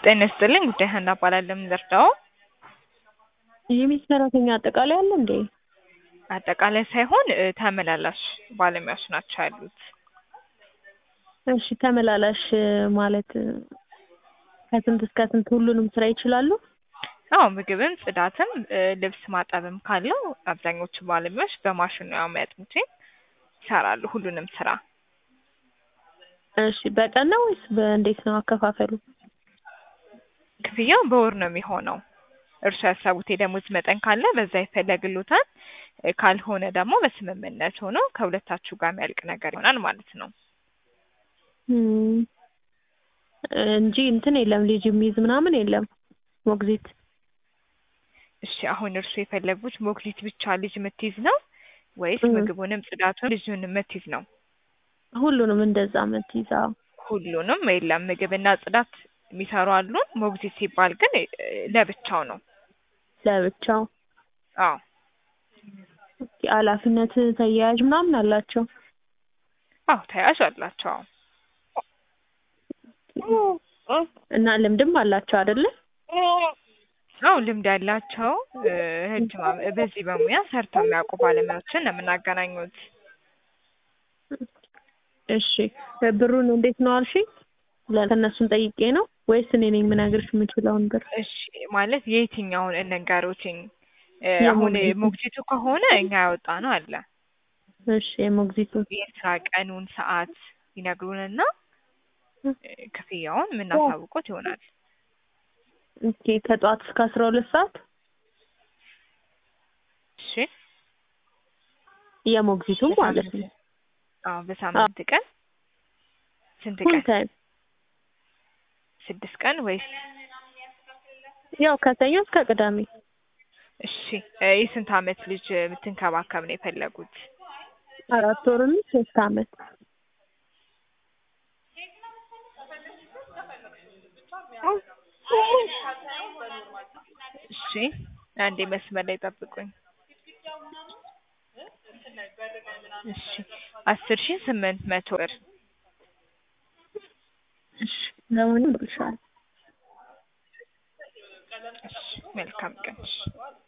ጤና ይስጥልኝ ጉዳይ ሀና እባላለሁ። ምን ልርዳዎ? የቤት ሰራተኛ አጠቃላይ አለ እንዴ? አጠቃላይ ሳይሆን እ ተመላላሽ ባለሙያዎች ናቸው ያሉት። እሺ ተመላላሽ ማለት ከስንት እስከ ስንት ሁሉንም ስራ ይችላሉ? አዎ ምግብም ጽዳትም እ ልብስ ማጠብም ካለው አብዛኞቹ ባለሙያዎች በማሽን ነው የሚያጥቡት ይሰራሉ ሁሉንም ስራ። እሺ በቀን ነው ወይስ በእንዴት ነው አከፋፈሉ? ክፍያው በወር ነው የሚሆነው። እርሱ ያሰቡት የደሞዝ መጠን ካለ በዛ ይፈለግሎታል። እ ካልሆነ ደግሞ በስምምነት ሆኖ ከሁለታችሁ ጋር የሚያልቅ ነገር ይሆናል ማለት ነው። እም እንጂ እንትን የለም ልጅ የሚይዝ ምናምን የለም ሞግዚት እሺ አሁን እርሱ የፈለጉት ሞግዚት ብቻ ልጅ የምትይዝ ነው ወይስ እ ምግቡንም ጽዳቱን ልጁን የምትይዝ ነው? ሁሉንም እንደዛ የምትይዝ አዎ። ሁሉንም የለም ምግብና ጽዳት የሚሰሩ አሉን። ሞግዚት ሲባል ግን እ ለብቻው ነው። ለብቻው አዎ ኦኬ ኃላፊነት ተያያዥ ምናምን አላቸው? አዎ ተያዥ አላቸው አዎ። እና ልምድም አላቸው አይደለ? አዎ ልምድ ያላቸው እ ረጅም አመ በዚህ በሙያ ሰርተው የሚያውቁ ባለሙያዎችን ነው የምናገናኙት። እሺ ብሩን እንዴት ነው አልሽኝ? ለእነሱን ጠይቄ ነው ወይስ እኔ ነኝ የምነግርሽ የምችለውን ብር? እሺ ማለት የየትኛውን እንንገሮትኝ? እ አሁን የሞግዚቱን። ሞግዚቱ ከሆነ እኛ ያወጣነው አለ። እሺ የሞግዚቱን የስራ ቀኑን ሰዓት ይነግሩንና እ ክፍያውን የምናሳውቆት ይሆናል። ኦኬ ከጠዋት እስከ አስራ ሁለት ሰዓት እሺ የሞግዚቱን ማለት ነው። አዎ በሳምንት ቀን ስንት ፉል ቀን? ታይም ስድስት ቀን ወይስ? ያው ከሰኞ እስከ ቅዳሜ እሺ እ የስንት አመት ልጅ የምትንከባከብ ነው የፈለጉት? አራት ወርም ሶስት አመት እሺ አንዴ መስመር ላይ ጠብቁኝ። እሺ አስር ሺህ ስምንት መቶ ብር እሺ ለማንኛውም እልሻለሁ። እሺ መልካም ቀን እሺ